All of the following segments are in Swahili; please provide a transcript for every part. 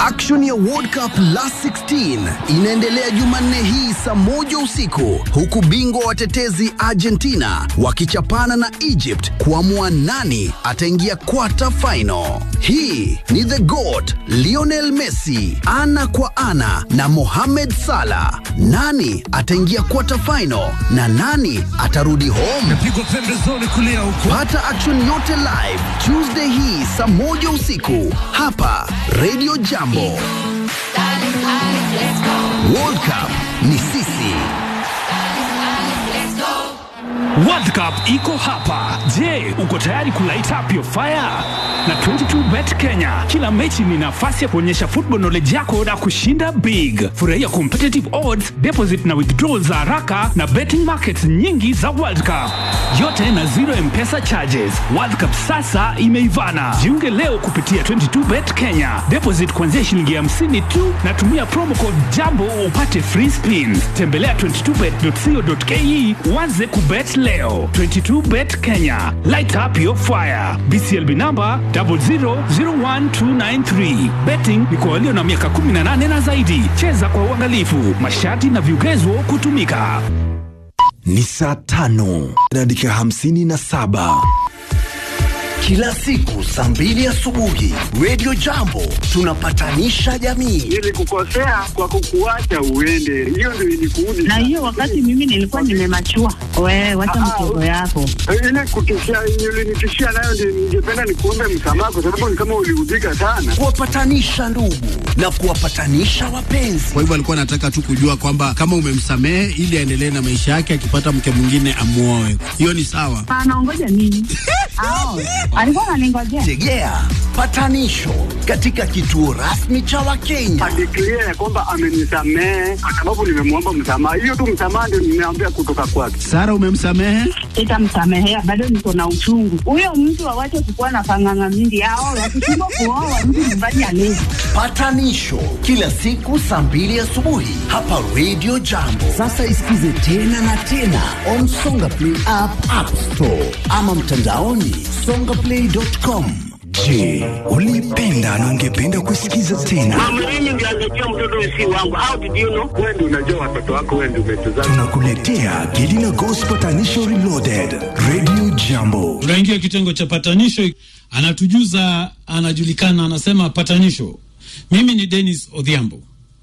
Action ya World Cup Last 16 inaendelea Jumanne hii saa moja usiku huku bingwa watetezi Argentina wakichapana na Egypt kuamua nani ataingia quarter final. Hii ni the GOAT Lionel Messi ana kwa ana na Mohamed Salah. Nani ataingia quarter final na nani atarudi home? Pigwa pembezoni kulia huko. Pata action yote live Tuesday hii saa moja usiku hapa Radio Jambo. World Cup ni sisi. World Cup iko hapa. Je, uko tayari kulight up your fire? Na 22bet Kenya, kila mechi ni nafasi ya kuonyesha football knowledge yako na kushinda big. Furahia competitive odds, deposit na withdrawal za haraka na betting markets nyingi za World Cup, yote na zero mpesa charges. World Cup sasa imeivana. Jiunge leo kupitia 22bet Kenya, deposit kuanzia shilingi 50 tu na tumia promo code jambo upate free spins. Tembelea 22bet.co.ke uanze kubet leo. 22bet Kenya, light up your fire. BCLB number 0001293. Betting ni kwa walio na miaka 18 na zaidi. Cheza kwa uangalifu. Masharti na vigezo kutumika. Ni saa tano na dakika hamsini na saba. Kila siku saa mbili asubuhi Radio Jambo tunapatanisha jamii. Nilikukosea kwa kukuacha uende, hiyo ndio ilikuudi. na hiyo wakati mimi nilikuwa nimemachua. Wewe wacha Ah, mchezo yako. ile kutishia ulinitishia nayo, ndio ningependa nikuombe msamaha, kwa sababu ni kama uliudhika sana. Kuwapatanisha ndugu na kuwapatanisha wapenzi. Kwa hivyo alikuwa anataka tu kujua kwamba kama umemsamehe ili aendelee na maisha yake, akipata mke mwingine amuoe. Hiyo ni sawa. Anaongoja nini? Ao, alikuwa ananingojea. Tegea patanisho katika kituo rasmi cha Wakenya. Adeklia ya kwamba amenisamehe kwa sababu nimemwomba msamaha. Hiyo tu msamaha ndio nimeambia kutoka kwake. Sara, umemsamehe? Sitamsamehea, bado niko na uchungu. Huyo mtu awache kukuwa na panganga mingi. Ao, wakishindwa kuoa mtu nyumbani alezi. Patanisho kila siku saa mbili asubuhi hapa Radio Jambo. Sasa isikize tena na tena on Songa Play app, App Store ama mtandaoni songaplay.com. Je, ulipenda na ungependa kusikiza tena? Mama, mimi ndio angejua mtoto si wangu. How did you know? Wewe ndio unajua watoto wako, wewe ndio umetuzaa. Tunakuletea Gelina Gospel Patanisho Reloaded, Radio Jambo. tunaingia kitengo cha patanisho anatujuza anajulikana anasema patanisho mimi ni denis odhiambo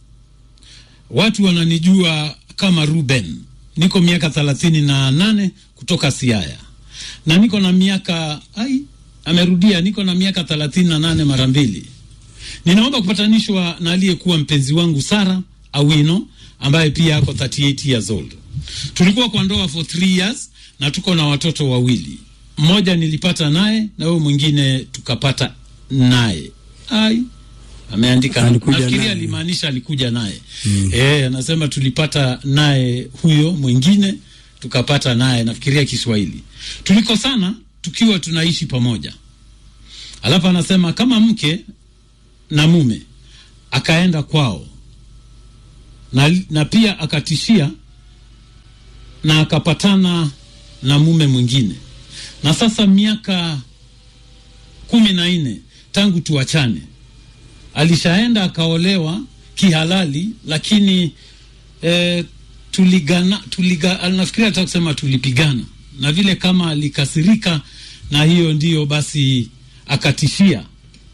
watu wananijua kama ruben niko miaka thelathini na nane kutoka siaya na niko na miaka ai amerudia niko na miaka thelathini na nane mara mbili ninaomba kupatanishwa na aliyekuwa mpenzi wangu sara awino ambaye pia ako 38 years old tulikuwa kwa ndoa for 3 years na tuko na watoto wawili mmoja nilipata naye na huyo mwingine tukapata naye ai ameandika Alikuja nafikiria naye. alimaanisha alikuja naye mm. e, anasema tulipata naye huyo mwingine tukapata naye nafikiria kiswahili tulikosana tukiwa tunaishi pamoja alafu anasema kama mke na mume akaenda kwao na, na pia akatishia na akapatana na mume mwingine na sasa miaka kumi na nne tangu tuachane alishaenda akaolewa kihalali lakini eh, tuligana tuliga, nafikiria hata kusema tulipigana na vile kama alikasirika na hiyo ndiyo basi akatishia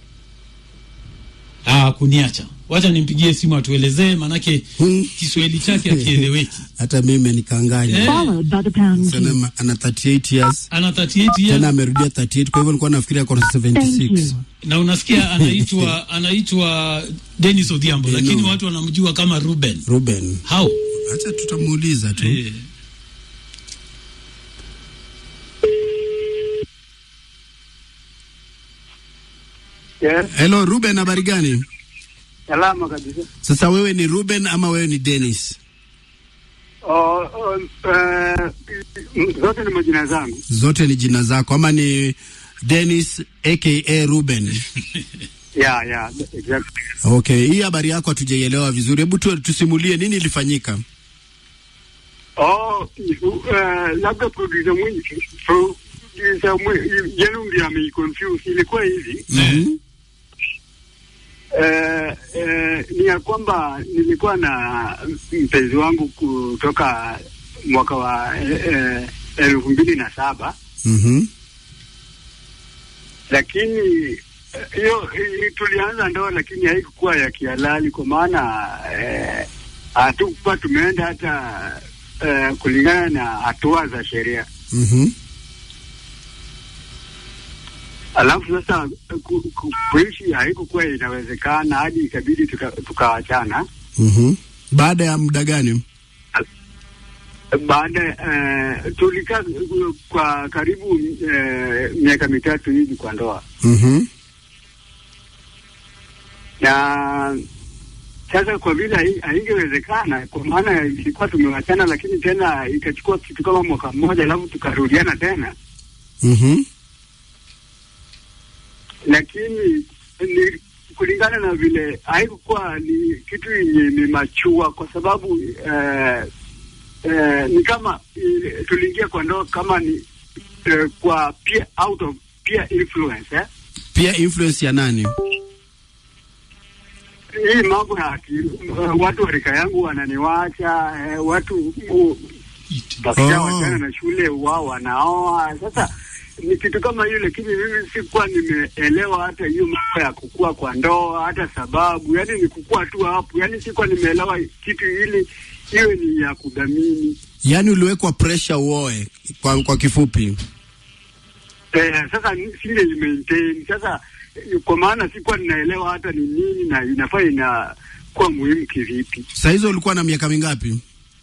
ah, kuniacha wacha nimpigie simu atuelezee manake kiswahili chake akieleweki Hata mimi nikanganya. Eh. Sana ana 38 years. ana 38 years Tena amerudia 38 kwa hivyo nilikuwa nafikiria ako na 76. na unasikia anaitwa anaitwa Dennis Odhiambo Eh, lakini no. watu wanamjua kama Ruben Ruben. how Acha tutamuuliza tu. eh, Yes, Hello Ruben, habari gani? salama kabisa. Sasa wewe ni Ruben ama wewe ni Dennis? Oh, oh, eh, zote ni majina zangu. Zote ni jina zako ama ni Dennis aka Ruben? Yeah, yeah, exactly. Okay, hii habari yako hatujaielewa vizuri. Hebu tu, tusimulie nini ilifanyika. Oh, uh, labda producer mwingi producer mwingi yenu ndio ameiconfuse. Ilikuwa hivi Mhm. eh, eh, eh, ni ya kwamba nilikuwa na mpenzi wangu kutoka mwaka wa eh, eh, elfu mbili na saba Mhm. lakini eh, hiyo eh, tulianza ndoa lakini haikukuwa ya kihalali kwa maana eh, hatukuwa tumeenda hata eh, kulingana na hatua za sheria. Mhm. Alafu sasa ku, ku, kuishi haikukuwa inawezekana hadi ikabidi tuka- tukaachana Mhm. Baada ya muda gani? baada eh, tulikaa uh, kwa karibu eh, miaka mitatu hivi kwa ndoa Mhm. na sasa kwa vile hai- haingewezekana kwa maana ilikuwa tumewachana, lakini tena ikachukua kitu kama mwaka mmoja, alafu tukarudiana tena, Mhm. lakini ni kulingana na vile haikukuwa ni kitu yenye imemachua, kwa sababu eh, eh, ni kama eh, tuliingia kwa ndoa kama ni eh, kwa peer, out of peer influence eh? Pia influence ya nani? hii mambo ya akili, uh, watu wa rika yangu wananiwacha eh, watu uh, wakishawachana na shule wao wanaoa. Sasa ni kitu kama hiyo, lakini mimi sikuwa nimeelewa hata hiyo mambo ya kukua kwa ndoa, hata sababu, yani ni kukua tu hapo, yani sikuwa nimeelewa kitu hili iwe ni ya kudhamini. Yaani uliwekwa pressure uoe kwa, kwa kifupi. Eh, sasa ni- singe maintain sasa, eh, kwa maana sikuwa ninaelewa hata ni nini na inafaa inakuwa muhimu kivipi. Saa hizo ulikuwa na miaka mingapi?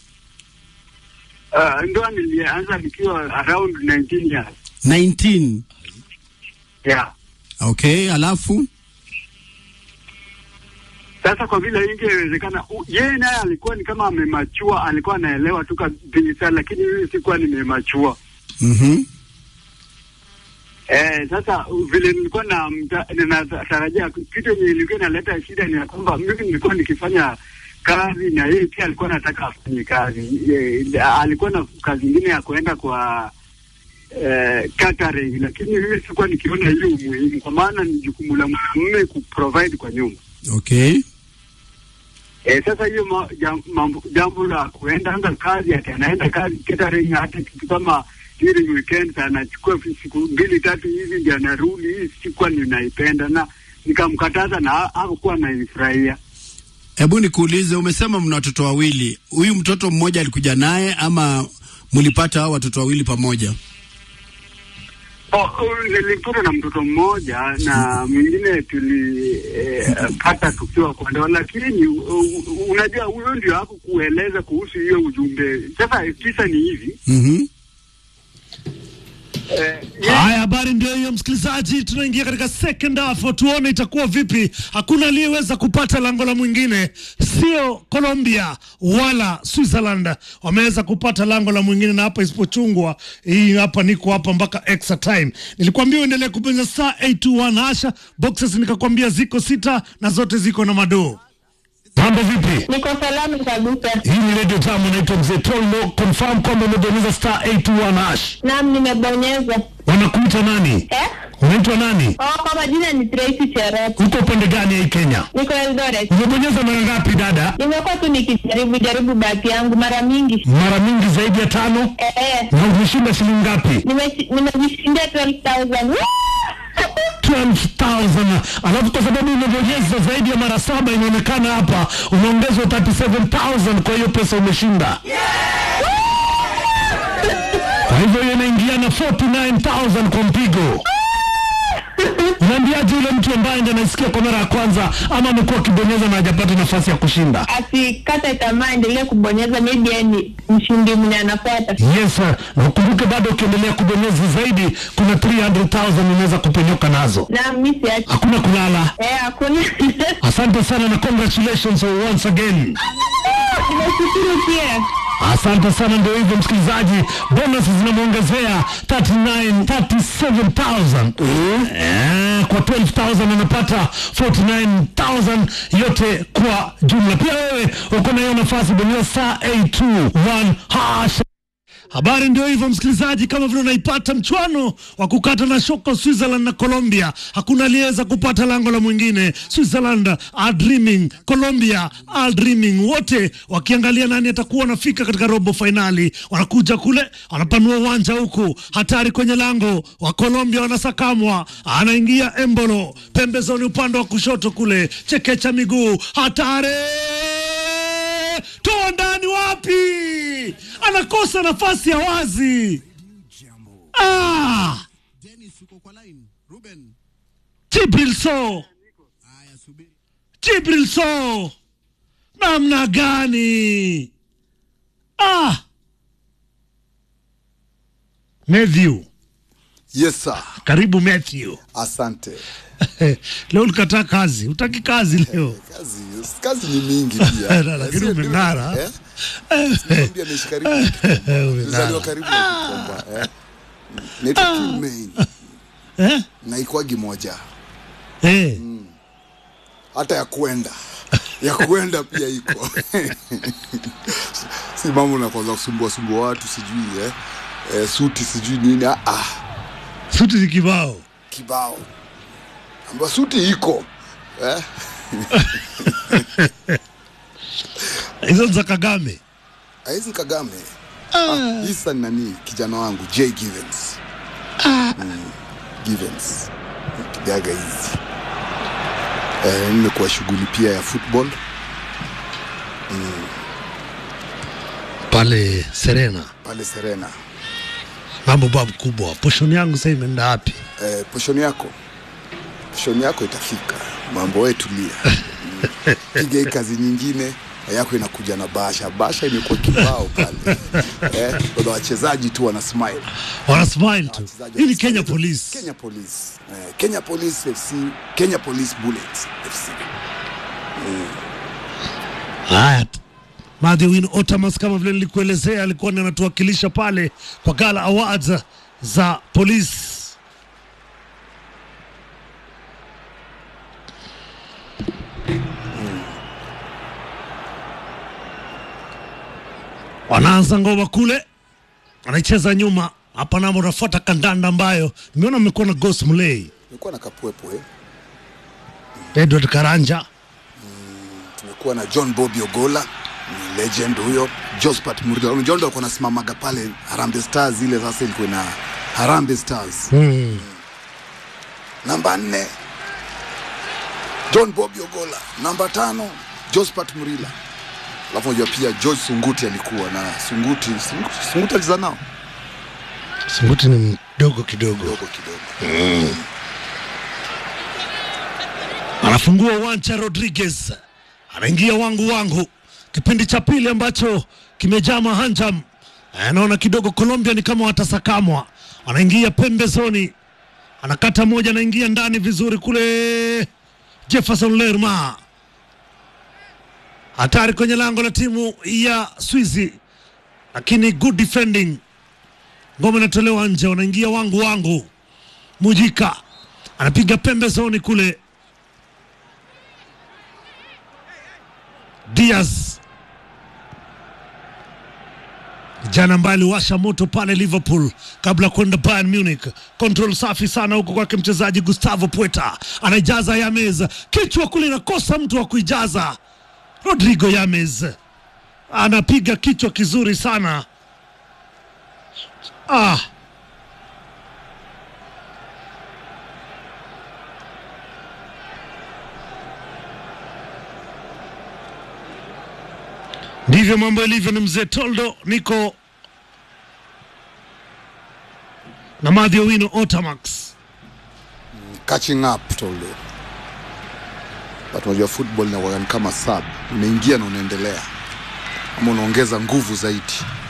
Uh, ndoa nilianza nikiwa around 19 years. 19. Yeah. Okay, alafu Sasa kwa vile ingewezekana, u- yeye naye alikuwa ni kama amemachua, alikuwa anaelewa tu kabisa, lakini mimi sikuwa nimemachua. mhm. Eh, sasa u- vile nilikuwa na mta- ninatarajia kitu yenye ilikuwa inaleta shida ni ya kwamba mimi nilikuwa nikifanya kazi na yeye pia alikuwa anataka afanye kazi. E, alikuwa na kazi ingine ya kuenda kwa eh, catering, lakini mimi sikuwa nikiona hiyo umuhimu, kwa maana ni jukumu la mume kuprovide kwa nyumba. Okay. E, sasa hiyo ma, jam, mambo, jambo la kuenda anga kazi ati anaenda kazi catering, hata kitu kama during weekends anachukua siku mbili tatu hivi ndio anarudi. Hii sikuwa ninaipenda na nikamkataza na ha- hakukuwa anaifurahia. Hebu nikuulize, umesema mna watoto wawili. Huyu mtoto mmoja alikuja naye ama mlipata hao watoto wawili pamoja? Oh, oh, nilipata na mtoto mmoja na mwingine tulipata eh, tukiwa kwa ndoa, lakini uh, unajua huyo ndio hakukueleza kuhusu hiyo ujumbe. Sasa kisa ni hivi Mhm. eh, Haya, habari ndio hiyo msikilizaji, tunaingia katika second half, tuone itakuwa vipi. Hakuna aliyeweza kupata lango la mwingine, sio Colombia wala Switzerland wameweza kupata lango la mwingine, na hapa isipochungwa hii hapa, niko hapa mpaka extra time. Nilikwambia uendelee kubonyeza star 821 hasha boxes, nikakwambia ziko sita na zote ziko na madoo. Mambo vipi? Niko salama kabisa. Hii ni Radio Tamu, naitwa Mzee Tolmo. Confirm kwamba umebonyeza star 821 hash. Naam, nimebonyeza. Wanakuita nani? Eh? Unaitwa nani? Oh, kwa majina ni Tracy Cherop. Uko upande gani ya hii Kenya? Niko Eldoret. Umebonyeza mara ngapi dada? Nimekuwa tu nikijaribu jaribu bahati yangu mara mingi. Mara mingi zaidi ya tano. Eh, eh. Na umeshinda shilingi ngapi? Nimeshi- Nimejishindia 12,000. Woo! 12,000. Alafu kwa sababu umebonyeza zaidi ya mara saba, inaonekana hapa umeongezwa 37,000 kwa hiyo pesa umeshinda. Kwa hivyo hiyo inaingia na 49,000 kwa mpigo. Unaambiaje yule mtu ambaye ndiye anasikia kwa mara ya kwanza ama amekuwa akibonyeza na hajapata nafasi ya kushinda? Asikate tamaa, endelee kubonyeza, maybe yeye ni mshindi mwenye anafuata. Yes, sir. na ukumbuke bado ukiendelea kubonyeza zaidi, kuna 300,000 unaweza kupenyoka nazo. Na mimi siachi. Hakuna kulala. Eh, hakuna. Asante sana na congratulations once again. Nimeshukuru pia. Asante sana, ndio hivyo msikilizaji, bonus zinamwongezea 39 37000 eh, kwa 12000 anapata 49000 yote kwa jumla. Pia wewe uko na hiyo nafasi, bonyeza saa 821 hash Habari ndio hivyo, msikilizaji, kama vile unaipata mchwano wa kukata na shoko Switzerland na Colombia. Hakuna aliyeweza kupata lango la mwingine. Switzerland are dreaming, Colombia are dreaming, wote wakiangalia nani atakuwa anafika katika robo fainali. Wanakuja kule, wanapanua uwanja huku, hatari kwenye lango wa Colombia, wanasakamwa, anaingia Embolo pembezoni, upande wa kushoto kule, chekecha miguu, hatari toa ndani, wapi? Anakosa nafasi ya wazi. Ah, Dennis uko kwa line. Ruben. Jibril So, Haya subiri. Jibril So, namna gani? Ah, Matthew, Yes sir. karibu Matthew. Asante. leo ulikataa kazi, utaki kazi leo Kazi, kazi ni mingi pia. Lakini Sio umeng'ara. ndio? Eh? Nakwambia naishi karibu na Kikomba. Nilizaliwa karibu na Kikomba. Eh? Naitwa Kilmain. eh? Na ikwagi moja. Eh. Hata ya kwenda. Ya kwenda pia iko. si mambo na kwanza kusumbua sumbua watu sijui eh. Eh, suti sijui nini. Ah, ah, Suti ni kibao. kibao. Amba suti iko. Eh? Hizo ni za Kagame. Aizi Kagame. Ah, Isa ni nani kijana wangu J Givens. Mm, Givens. Kidaga hizi. Eh, nimekuwa shughuli pia ya football. Pale Serena. pale Serena. Mambo babu kubwa. Poshoni yangu sasa imeenda wapi? Eh, poshoni yako poshoni yako itafika, mambo wewe tulia. Mm. Piga hii kazi nyingine yako inakuja na basha. Basha imekuwa kibao pale eh, wana wachezaji tu wana smile. Wana smile tu. Wachezaji Hii ni wana Kenya smile. Police. Kenya Police eh, Kenya Police FC, Kenya Police Bullets FC. Haya. Matthew Win Otamas kama vile nilikuelezea alikuwa ni anatuwakilisha pale kwa Gala Awards za polisi. Wanaanza ngoma kule, anaicheza nyuma hapa, namo unafuata kandanda ambayo nimeona mmekuwa na Ghost Mulee, Tumekuwa na Kapwepo eh. Edward Karanja tumekuwa na John Bobby Ogola ni legend huyo, Jospat Murida. Unajua ndo alikuwa anasimamaga pale Harambee Stars, ile sasa ilikuwa na Harambee Stars mm. namba nne John Bobby Ogola, namba tano Jospat Murila, alafu unajua pia George Sunguti alikuwa na Sunguti. Sunguti, Sunguti aliza nao Sunguti ni mdogo kidogo. kidogo kidogo. anafungua uwanja Rodriguez, anaingia wangu wangu, kipindi cha pili ambacho kimejaa mahanjam. Anaona kidogo Colombia ni kama watasakamwa, anaingia pembezoni, anakata moja, anaingia ndani vizuri kule. Jefferson Lerma hatari kwenye lango la timu ya Swizi, lakini good defending. Ngoma inatolewa nje, wanaingia wangu wangu. Mujika anapiga pembezoni kule Diaz jana ambaye aliwasha moto pale Liverpool kabla kwenda Bayern Munich. Control safi sana huko kwake mchezaji Gustavo Puerta, anaijaza Yames, kichwa kule inakosa mtu wa kuijaza. Rodrigo Yames anapiga kichwa kizuri sana ah. Ndivyo mambo yalivyo. Ni mzee Toldo, niko na Madhi Owino Otamax. catching up Toldo. But unajua football inakuwa ni kama sub, unaingia na unaendelea ama unaongeza nguvu zaidi.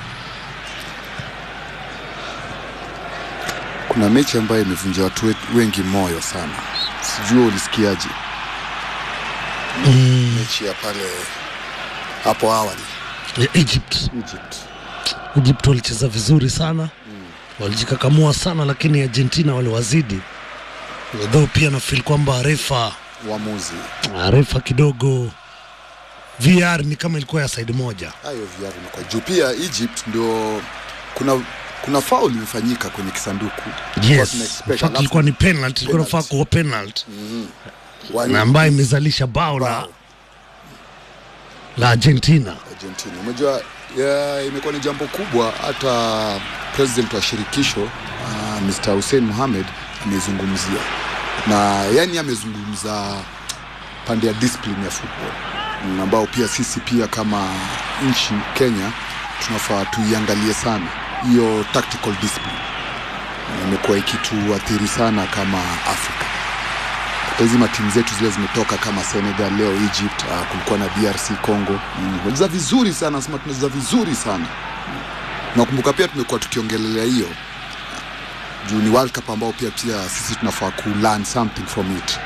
Kuna mechi ambayo imevunja watu wet- wengi moyo sana, sijui wewe ulisikiaje? Mechi ya pale hapo awali Ya Egypt. Egypt. Egypt walicheza vizuri sana walijikakamua sana, lakini Argentina waliwazidi. Though pia nafeel kwamba refa Uamuzi refa kidogo VR ni kama ilikuwa ya side moja. hayo viatu kwa juu. Pia Egypt ndio kuna kuna foul imefanyika kwenye kisanduku Tulikuwa Yes, tuna in expect, fact alafu ilikuwa ni penalty, ilikuwa penalty. nafaa kuwa penalty wali- na ambayo imezalisha bao la, bao. la Argentina. Argentina. Unajua ya, imekuwa ni jambo kubwa. Hata president wa shirikisho uh, Mr. Hussein Mohamed amezungumzia na yani amezungumza pande ya discipline ya football mm, ambao pia sisi pia kama nchi Kenya tunafaa tuiangalie sana hiyo tactical discipline Na imekuwa ikituathiri sana kama Afrika hata hizi matimu zetu zile zimetoka kama Senegal leo Egypt, uh, kulikuwa na DRC Congo mm. walicheza vizuri sana, nasema tunacheza vizuri sana nakumbuka pia tumekuwa tukiongelelea hiyo juu ni World Cup ambao pia pia sisi tunafaa ku learn something from it.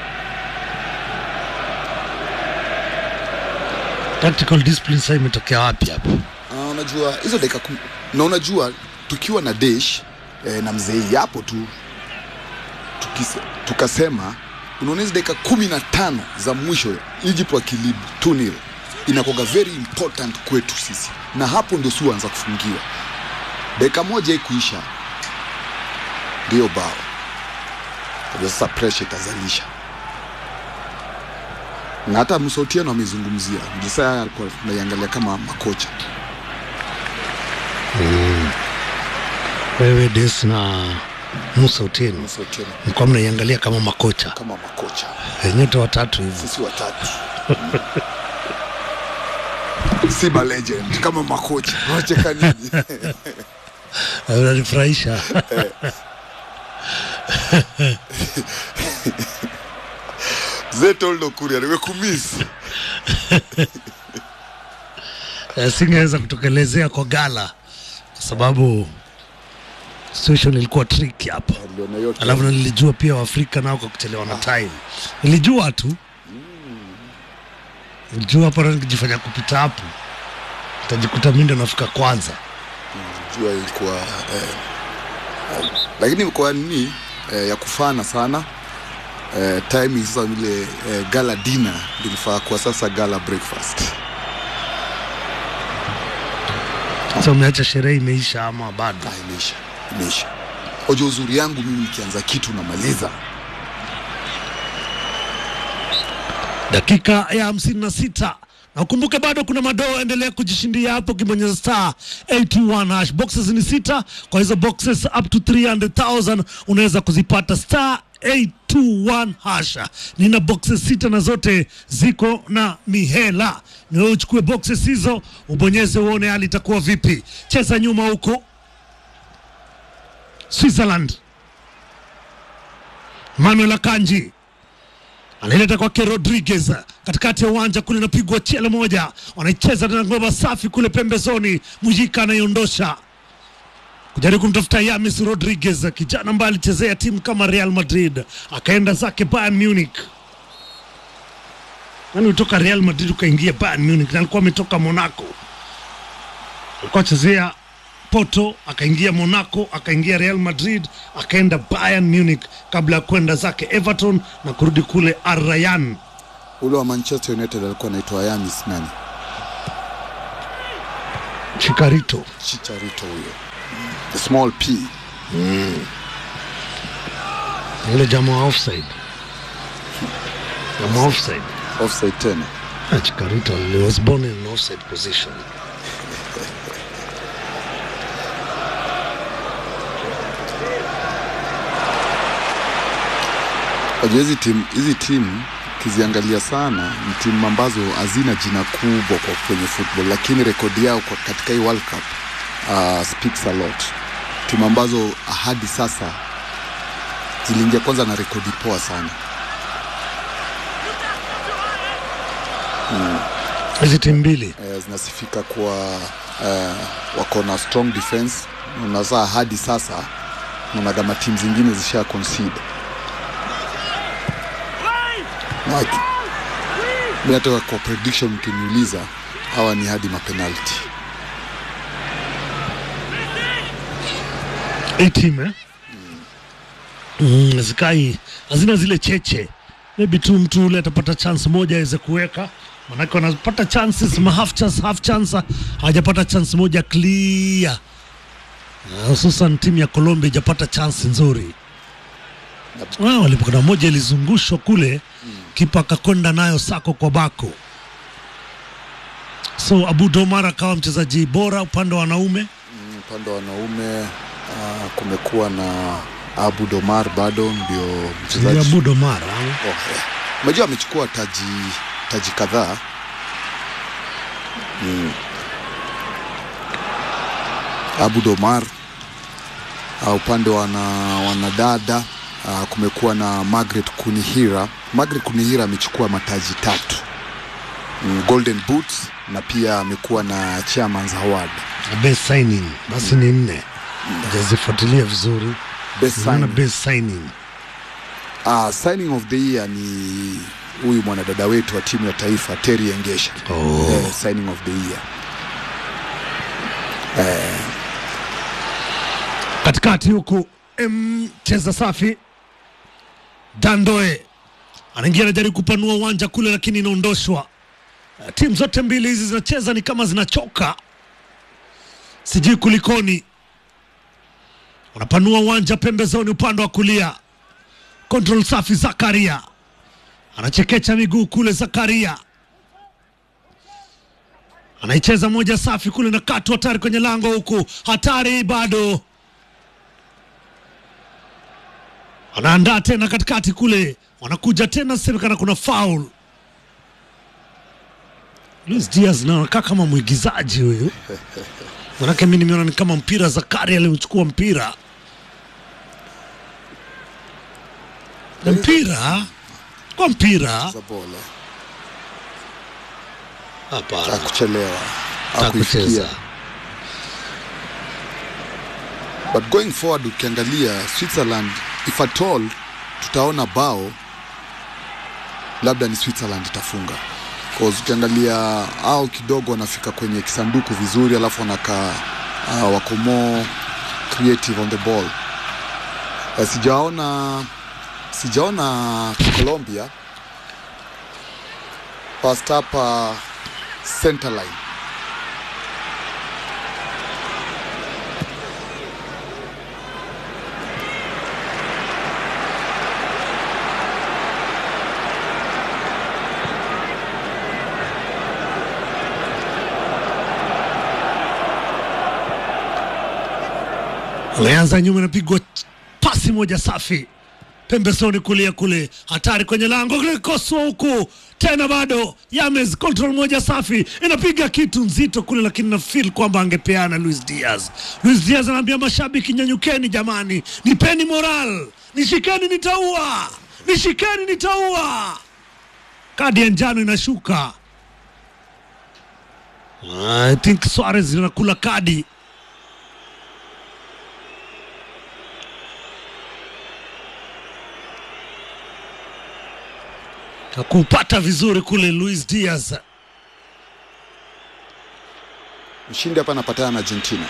Tactical discipline sasa imetokea wapi hapa? Uh, unajua hizo dakika kum... na unajua tukiwa na Desh eh, na mzee hapo tu tukise, tukasema unaona hizi dakika kumi na tano za mwisho Egypt wakilid 2-0 inakuwa very important kwetu sisi, na hapo ndio si anza kufungiwa. Dakika moja ikuisha ndio bao, Ndio sasa pressure itazalisha na hata Msotieno amezungumzia Mjisa alikuwa tunaiangalia kama makocha Wewe Des na Musa Otieno Msotieno mlikuwa mnaiangalia kama makocha kama makocha Eh, nyote watatu hivyo. sisi watatu si ma legend kama makocha wacheka nini Eh, Unanifurahisha. zetoldo kuria nimekumiss Eh, singeweza kutokelezea kwa gala kwa sababu situation ilikuwa tricky hapa. ndio na yote Alafu na nilijua pia Waafrika nao kwa kuchelewa na time. Nilijua tu. Nilijua hapo na nikijifanya kupita hapo. Nitajikuta mimi ndo nafika kwanza. jua ilikuwa eh, eh, lakini kwa nini eh, ya kufana sana eh, timing sasa vile eh, gala dinner ilifaa kwa sasa gala breakfast Sasa umeacha sherehe imeisha ama bado? Ah, imeisha imeisha ojo uzuri yangu mimi nikianza kitu namaliza dakika ya hamsini na sita na ukumbuke bado kuna madoo endelea kujishindia hapo ukibonyeza star 821 hash boxes ni sita kwa hizo boxes up to 300000 unaweza kuzipata star 821 hasha nina boxes sita na zote ziko na mihela ni wewe uchukue boxes hizo ubonyeze uone hali itakuwa vipi cheza nyuma huko switzerland manuel akanji anaileta kwake Rodriguez katikati ya uwanja kule, inapigwa chele moja, wanaicheza tena ngoma safi kule pembezoni. Mujika anaiondosha kujaribu kumtafuta Yamis Rodriguez, kijana ambaye alichezea timu kama Real Madrid akaenda zake Bayern Munich. Nani kutoka Real Madrid ukaingia Bayern Munich, na alikuwa ametoka Monaco, alikuwa achezea Porto, akaingia Monaco, akaingia Real Madrid, akaenda Bayern Munich kabla ya kwenda zake Everton na kurudi kule Al Rayyan. ule wa Manchester United alikuwa anaitwa Yamis nani Chikarito. Chicharito huyo the small p Yule jamaa wa offside. Jamaa wa offside. offside tena Ah, Chikarito he was born in an offside position. Unajua hizi timu hizi timu ukiziangalia sana ni timu ambazo hazina jina kubwa kwa kwenye football, lakini rekodi yao kwa katika hii World Cup uh, speaks a lot. Timu ambazo hadi sasa ziliingia kwanza na rekodi poa sana. Hizi timu mbili eh, zinasifika kwa eh, wako na strong defense na saa hadi sasa naona kama timu zingine zisha concede Na ki- mi hata kwa prediction mkiniuliza hawa ni hadi mapenalti hii timu eh? mm, zikai hazina zile cheche maybe tu mtu ule atapata chance moja aweze kuweka manake wanapata chances ma half chance half chance hawajapata chance moja clear Ah, hususan timu ya Colombia ijapata chansi nzuri. Ah, walipokana moja ilizungushwa kule kipa akakwenda nayo sako kwa bako. So Abu Domar akawa mchezaji bora upande wa wanaume. Mm, upande wa wanaume uh, kumekuwa na Abu Domar bado ndio Ni mchezaji Abu Domar. ah. Oh, yeah. Umejua amechukua taji taji kadhaa mm. Abu Domar uh, upande wa wana- wanadada uh, kumekuwa na Margaret Kunihira. Margaret Kunihira amechukua mataji tatu mm, Golden Boots na pia amekuwa na Chairman's Award. Best signing basi ni nne. Hajazifuatilia vizuri. Best Naona signing. best signing. Uh, signing of the year ni huyu mwanadada wetu wa timu ya taifa Terry Engesha. Oh. Eh, signing of the year. katikati huku mcheza safi Dandoe anaingia anajaribu kupanua uwanja kule, lakini inaondoshwa. Uh, Timu zote mbili hizi zinacheza ni kama zinachoka, sijui kulikoni. Wanapanua uwanja pembezoni, upande wa kulia. Control safi, Zakaria anachekecha miguu kule, Zakaria anaicheza moja safi kule na katu hatari kwenye lango huku, hatari bado anaandaa tena katikati kule, wanakuja tena, semekana kuna foul. Luis Diaz na anakaa kama mwigizaji huyu, manake mi nimeona ni kama mpira Zakari aliuchukua mpira Na mpira kwa mpira Za ball, eh. hapana, Hakuchelewa. hakucheza Hakuifikia. But going forward ukiangalia Switzerland if at all tutaona bao labda ni Switzerland itafunga. Cause ukiangalia au kidogo wanafika kwenye kisanduku vizuri alafu wanakaa uh, wako more creative on the ball. Uh, sijaona sijaona Colombia past hapa center line Alianza nyuma, inapigwa pasi moja safi pembezoni kulia kule, hatari kwenye lango kule, koswa huku tena, bado Yames, control moja safi, inapiga kitu nzito kule, lakini na feel kwamba angepeana Luis Diaz. Luis Diaz anaambia mashabiki, nyanyukeni jamani, nipeni moral, nishikeni, nitaua, nishikeni, nitaua. Kadi ya njano inashuka. I think Suarez anakula kadi hakupata vizuri kule Luis Diaz. mshindi hapa anapatana na Argentina.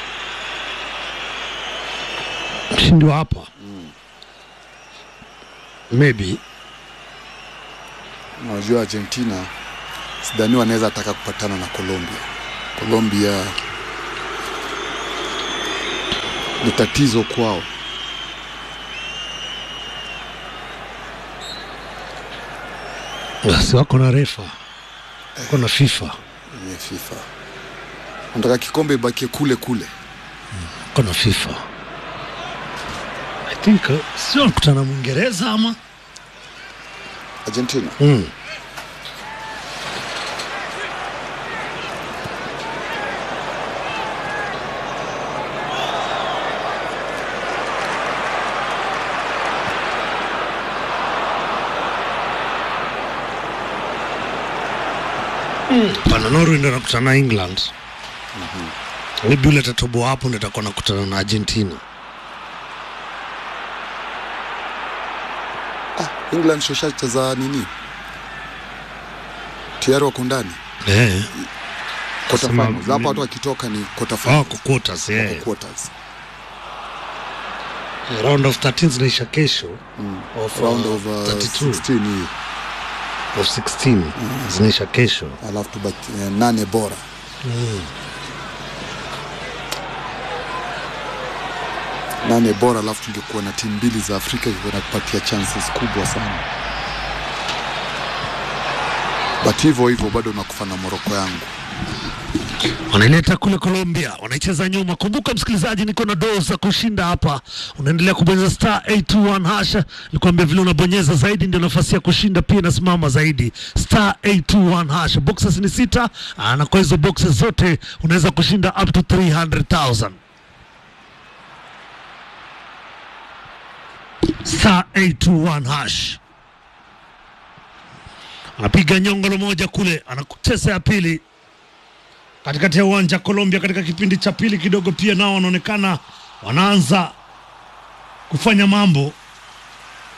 Mshindi wa hapa maybe Unajua Argentina sidhani wanaweza taka kupatana na Colombia. Colombia ni tatizo kwao. basi wako na refa wako na FIFA Ni FIFA. Nataka kikombe ibakie kule kule. wako na FIFA I think uh, sio nakutana Mwingereza ama Argentina. mm. pana Norway ndo anakutana na England maybe ule tatoboa hapo ndo atakuwa nakutana na Argentina Ah, England shoshacheza nini? Tayari wako ndani. eh. Quarter Sema- finals. Hapa watu wakitoka ni quarter oh, finals. kwa quarters Wako eh. quarters. round of 13 zinaisha kesho of, Round uh, of uh, 32 16 hii. of 16 zinaisha kesho Alafu tubaki eh, nane bora. nane bora, alafu tungekuwa na timu mbili za Afrika ilikuwa inakupatia chances kubwa sana, but hivyo hivyo bado nakufa na Moroko yangu. wanaileta kule Colombia, wanaicheza nyuma. Kumbuka msikilizaji, niko na doo za kushinda hapa. Unaendelea kubonyeza star 821 hasha, nikwambia vile unabonyeza zaidi ndio nafasi ya kushinda pia inasimama zaidi. Star 821 hasha, boxes ni sita, ah, na kwa hizo boxes zote unaweza kushinda up to 300,000. Star 821 hash anapiga nyongolo moja kule, anacheza ya pili katikati ya uwanja Colombia katika kipindi cha pili kidogo, pia nao wanaonekana wanaanza kufanya mambo